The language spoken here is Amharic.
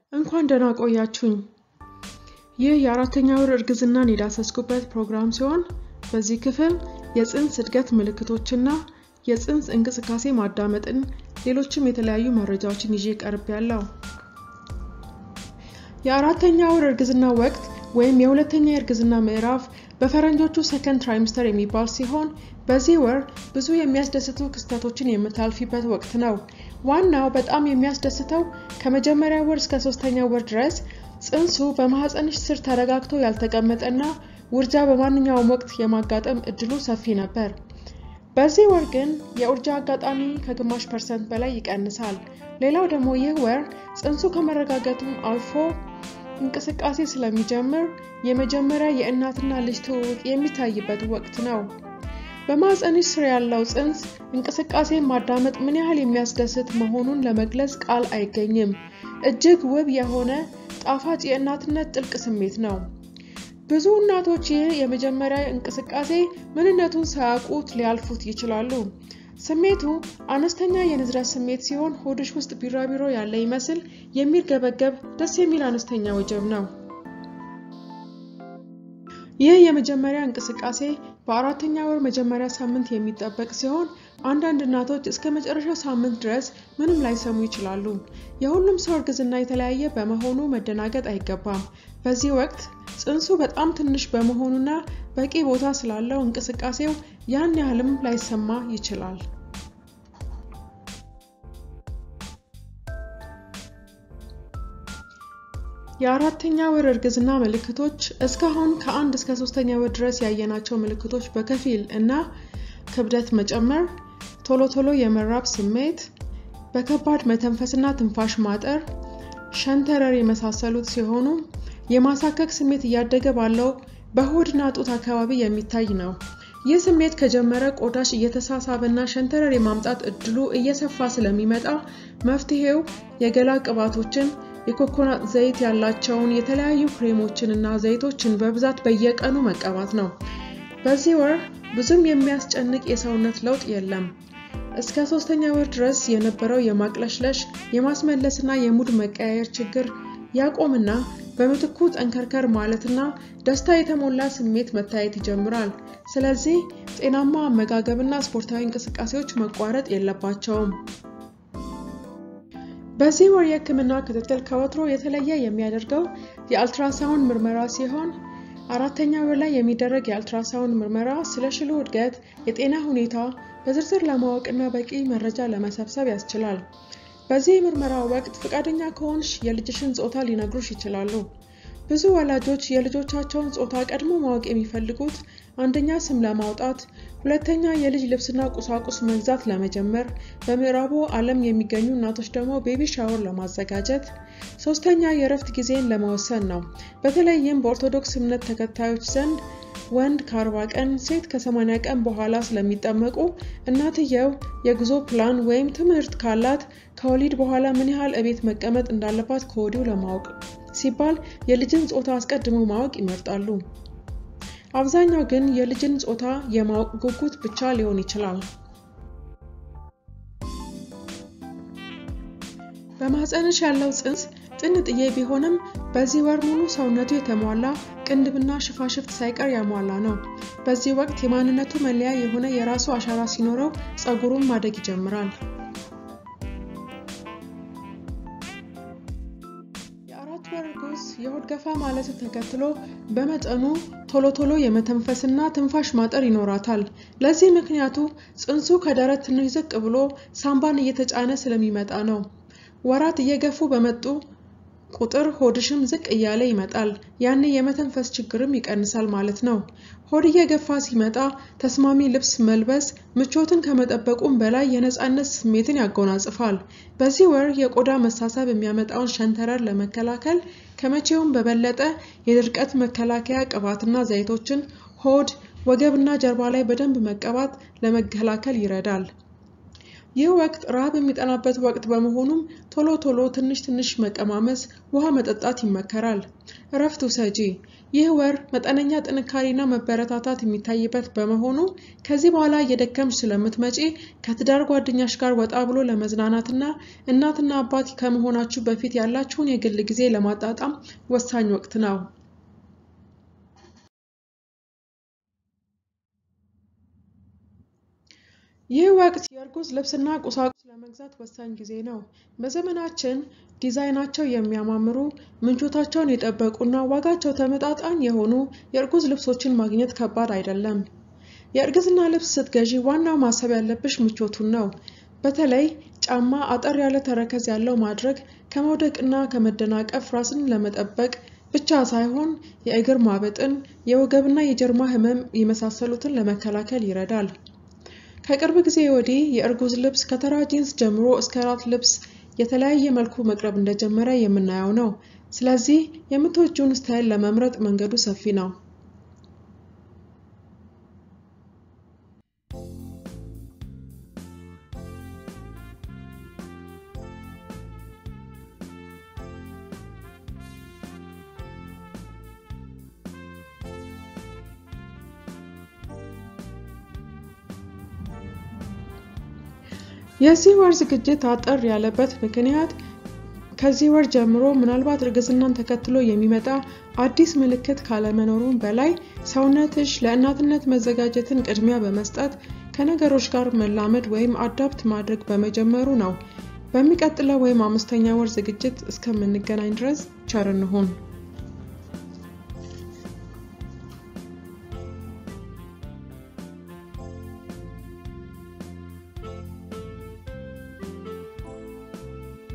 እንኳን ደህና ቆያችሁኝ። ይህ የአራተኛ ወር እርግዝናን የዳሰስኩበት ፕሮግራም ሲሆን በዚህ ክፍል የፅንስ እድገት ምልክቶችና የፅንስ እንቅስቃሴ ማዳመጥን፣ ሌሎችም የተለያዩ መረጃዎችን ይዤ ቀርብ ያለው የአራተኛ ወር እርግዝና ወቅት ወይም የሁለተኛ የእርግዝና ምዕራፍ በፈረንጆቹ ሰከንድ ትራይምስተር የሚባል ሲሆን በዚህ ወር ብዙ የሚያስደስቱ ክስተቶችን የምታልፊበት ወቅት ነው። ዋናው በጣም የሚያስደስተው ከመጀመሪያ ወር እስከ ሶስተኛ ወር ድረስ ፅንሱ በማህፀንሽ ስር ተረጋግቶ ያልተቀመጠና ውርጃ በማንኛውም ወቅት የማጋጠም እድሉ ሰፊ ነበር። በዚህ ወር ግን የውርጃ አጋጣሚ ከግማሽ ፐርሰንት በላይ ይቀንሳል። ሌላው ደግሞ ይህ ወር ፅንሱ ከመረጋገጡም አልፎ እንቅስቃሴ ስለሚጀምር የመጀመሪያ የእናትና ልጅ ትውውቅ የሚታይበት ወቅት ነው። በማህፀንሽ ስር ያለው ፅንስ እንቅስቃሴ ማዳመጥ ምን ያህል የሚያስደስት መሆኑን ለመግለጽ ቃል አይገኝም። እጅግ ውብ የሆነ ጣፋጭ የእናትነት ጥልቅ ስሜት ነው። ብዙ እናቶች ይህ የመጀመሪያ እንቅስቃሴ ምንነቱን ሳያውቁት ሊያልፉት ይችላሉ። ስሜቱ አነስተኛ የንዝረት ስሜት ሲሆን ሆድሽ ውስጥ ቢራቢሮ ያለ ይመስል የሚርገበገብ ደስ የሚል አነስተኛ ወጀብ ነው። ይህ የመጀመሪያ እንቅስቃሴ በአራተኛ ወር መጀመሪያ ሳምንት የሚጠበቅ ሲሆን አንዳንድ እናቶች እስከ መጨረሻው ሳምንት ድረስ ምንም ላይሰሙ ይችላሉ። የሁሉም ሰው እርግዝና የተለያየ በመሆኑ መደናገጥ አይገባም። በዚህ ወቅት ፅንሱ በጣም ትንሽ በመሆኑና በቂ ቦታ ስላለው እንቅስቃሴው ያን ያህልም ላይሰማ ይችላል። የአራተኛ ወር እርግዝና ምልክቶች እስካሁን ከአንድ እስከ ሶስተኛ ወር ድረስ ያየናቸው ምልክቶች በከፊል እና ክብደት መጨመር፣ ቶሎ ቶሎ የመራብ ስሜት፣ በከባድ መተንፈስና ትንፋሽ ማጠር፣ ሸንተረር የመሳሰሉት ሲሆኑ የማሳከክ ስሜት እያደገ ባለው በሆድና ጡት አካባቢ የሚታይ ነው። ይህ ስሜት ከጀመረ ቆዳሽ እየተሳሳበና ሸንተረር የማምጣት እድሉ እየሰፋ ስለሚመጣ መፍትሄው የገላ ቅባቶችን የኮኮናት ዘይት ያላቸውን የተለያዩ ክሬሞችን እና ዘይቶችን በብዛት በየቀኑ መቀባት ነው። በዚህ ወር ብዙም የሚያስጨንቅ የሰውነት ለውጥ የለም። እስከ ሶስተኛ ወር ድረስ የነበረው የማቅለሽለሽ የማስመለስና የሙድ መቀያየር ችግር ያቆምና በምትኩ ጠንከርከር ማለትና ደስታ የተሞላ ስሜት መታየት ይጀምራል። ስለዚህ ጤናማ አመጋገብና ስፖርታዊ እንቅስቃሴዎች መቋረጥ የለባቸውም። በዚህ ወር የህክምና ክትትል ከወትሮ የተለየ የሚያደርገው የአልትራሳውንድ ምርመራ ሲሆን አራተኛ ወር ላይ የሚደረግ የአልትራሳውንድ ምርመራ ስለ ሽሉ እድገት፣ የጤና ሁኔታ በዝርዝር ለማወቅና በቂ መረጃ ለመሰብሰብ ያስችላል። በዚህ ምርመራ ወቅት ፈቃደኛ ከሆንሽ የልጅሽን ጾታ ሊነግሩሽ ይችላሉ። ብዙ ወላጆች የልጆቻቸውን ጾታ ቀድሞ ማወቅ የሚፈልጉት አንደኛ ስም ለማውጣት፣ ሁለተኛ የልጅ ልብስና ቁሳቁስ መግዛት ለመጀመር፣ በምዕራቡ ዓለም የሚገኙ እናቶች ደግሞ ቤቢ ሻወር ለማዘጋጀት፣ ሶስተኛ የእረፍት ጊዜን ለመወሰን ነው። በተለይም በኦርቶዶክስ እምነት ተከታዮች ዘንድ ወንድ ከ40 ቀን ሴት ከ80 ቀን በኋላ ስለሚጠመቁ እናትየው የጉዞ ፕላን ወይም ትምህርት ካላት ከወሊድ በኋላ ምን ያህል እቤት መቀመጥ እንዳለባት ከወዲሁ ለማወቅ ሲባል የልጅን ጾታ አስቀድሞ ማወቅ ይመርጣሉ። አብዛኛው ግን የልጅን ጾታ የማወቅ ጉጉት ብቻ ሊሆን ይችላል። በማህፀንሽ ያለው ፅንስ ጥንጥዬ ቢሆንም በዚህ ወር ሙሉ ሰውነቱ የተሟላ ቅንድብና ሽፋሽፍት ሳይቀር ያሟላ ነው። በዚህ ወቅት የማንነቱ መለያ የሆነ የራሱ አሻራ ሲኖረው ፀጉሩም ማደግ ይጀምራል። የአራት ወር እርጉዝ የሆድ ገፋ ማለትን ተከትሎ በመጠኑ ቶሎ ቶሎ የመተንፈስና ትንፋሽ ማጠር ይኖራታል። ለዚህ ምክንያቱ ፅንሱ ከደረት ትንሽ ዝቅ ብሎ ሳምባን እየተጫነ ስለሚመጣ ነው። ወራት እየገፉ በመጡ ቁጥር ሆድሽም ዝቅ እያለ ይመጣል። ያኔ የመተንፈስ ችግርም ይቀንሳል ማለት ነው። ሆድ እየገፋ ሲመጣ ተስማሚ ልብስ መልበስ ምቾትን ከመጠበቁም በላይ የነፃነት ስሜትን ያጎናጽፋል። በዚህ ወር የቆዳ መሳሳብ የሚያመጣውን ሸንተረር ለመከላከል ከመቼውም በበለጠ የድርቀት መከላከያ ቅባትና ዘይቶችን ሆድ፣ ወገብና ጀርባ ላይ በደንብ መቀባት ለመከላከል ይረዳል። ይህ ወቅት ረሃብ የሚጠናበት ወቅት በመሆኑም ቶሎ ቶሎ ትንሽ ትንሽ መቀማመስ፣ ውሃ መጠጣት ይመከራል። እረፍት ውሰጂ። ይህ ወር መጠነኛ ጥንካሬና መበረታታት የሚታይበት በመሆኑ ከዚህ በኋላ እየደከምሽ ስለምትመጪ ከትዳር ጓደኛሽ ጋር ወጣ ብሎ ለመዝናናትና እናትና አባት ከመሆናችሁ በፊት ያላችሁን የግል ጊዜ ለማጣጣም ወሳኝ ወቅት ነው። ይህ ወቅት የእርጉዝ ልብስና ቁሳቁስ ለመግዛት ወሳኝ ጊዜ ነው። በዘመናችን ዲዛይናቸው የሚያማምሩ ምንጮታቸውን የጠበቁና ዋጋቸው ተመጣጣኝ የሆኑ የእርጉዝ ልብሶችን ማግኘት ከባድ አይደለም። የእርግዝና ልብስ ስትገዢ ዋናው ማሰብ ያለብሽ ምቾቱን ነው። በተለይ ጫማ አጠር ያለ ተረከዝ ያለው ማድረግ ከመውደቅና ከመደናቀፍ ራስን ለመጠበቅ ብቻ ሳይሆን የእግር ማበጥን፣ የወገብና የጀርባ ህመም የመሳሰሉትን ለመከላከል ይረዳል። ከቅርብ ጊዜ ወዲህ የእርጉዝ ልብስ ከተራ ጂንስ ጀምሮ እስከ ራት ልብስ የተለያየ መልኩ መቅረብ እንደጀመረ የምናየው ነው። ስለዚህ የምትወጂውን ስታይል ለመምረጥ መንገዱ ሰፊ ነው። የዚህ ወር ዝግጅት አጠር ያለበት ምክንያት ከዚህ ወር ጀምሮ ምናልባት እርግዝናን ተከትሎ የሚመጣ አዲስ ምልክት ካለመኖሩም በላይ ሰውነትሽ ለእናትነት መዘጋጀትን ቅድሚያ በመስጠት ከነገሮች ጋር መላመድ ወይም አዳፕት ማድረግ በመጀመሩ ነው። በሚቀጥለው ወይም አምስተኛ ወር ዝግጅት እስከምንገናኝ ድረስ ቸር እንሁን።